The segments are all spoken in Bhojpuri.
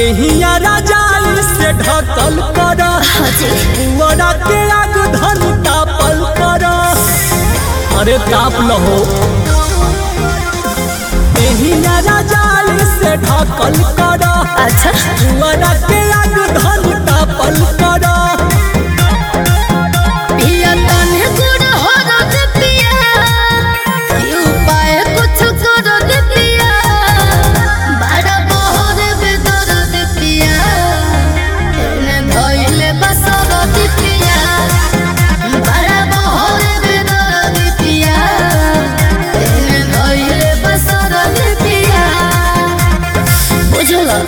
देहिया राजाई से ढकल कर पुअरा के आग धन तापल कर अरे ताप लहो देहिया राजाई से ढकल कर अच्छा पुअरा के आग धन तापल कर पिया तने गुड़ हो रद पिया यू पाए कुछ कर दे पिया बड़ा बहर बेदर दे पिया एने धइले बसर दे पिया बड़ा बहर बेदर दे पिया एने धइले बसर दे पिया बुझला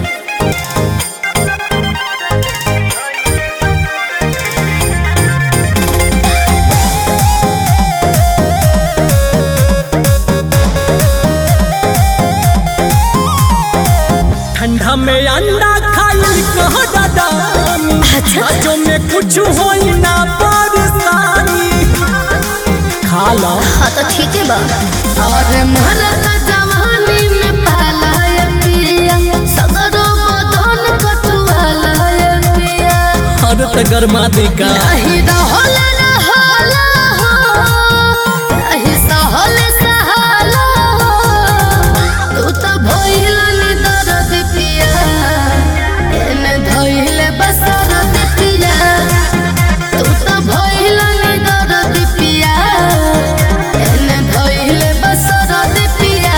ठंडा में अंडा खाई कह दादानी अच्छा। बच्चों में कुछ होई ना परेशानी खा लो हाँ तो ठीक है बा और मरत जवानी में पालाय पिया सगरो बदन कटुआलाय पिया और त गरमा देगा नहीं रहल रहल हो नहीं सहल सहाला हो तू तो भइल नि दर्द पिया एने धइले बसरत पिया तू तो भइल नि दर्द पिया एने धइले बसरत पिया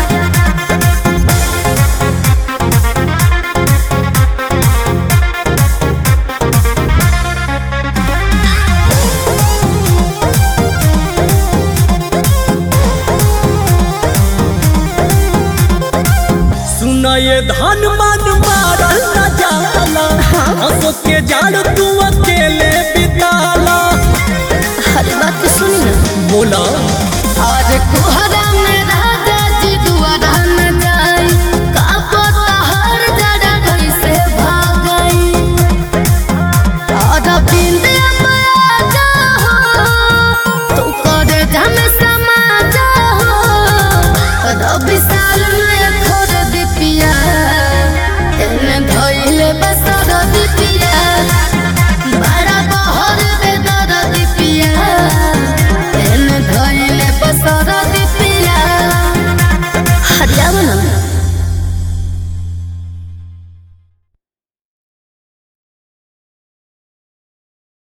सुन ये धन मन मारल न जाला हंसो के जाड़ तू अकेले बिताला हर बात सुनी ना बोला और कुहरा में राजा जी दुआरा न जाई का पता हर जड़ा कैसे भाग गई और बिंदे माया जा तू करे जम समा जा रवि साल में खोर दिपिया एने धइले बसर दिपिया बड़ा बहर बेदर दिपिया एने धइले बसर दिपिया हरियाणा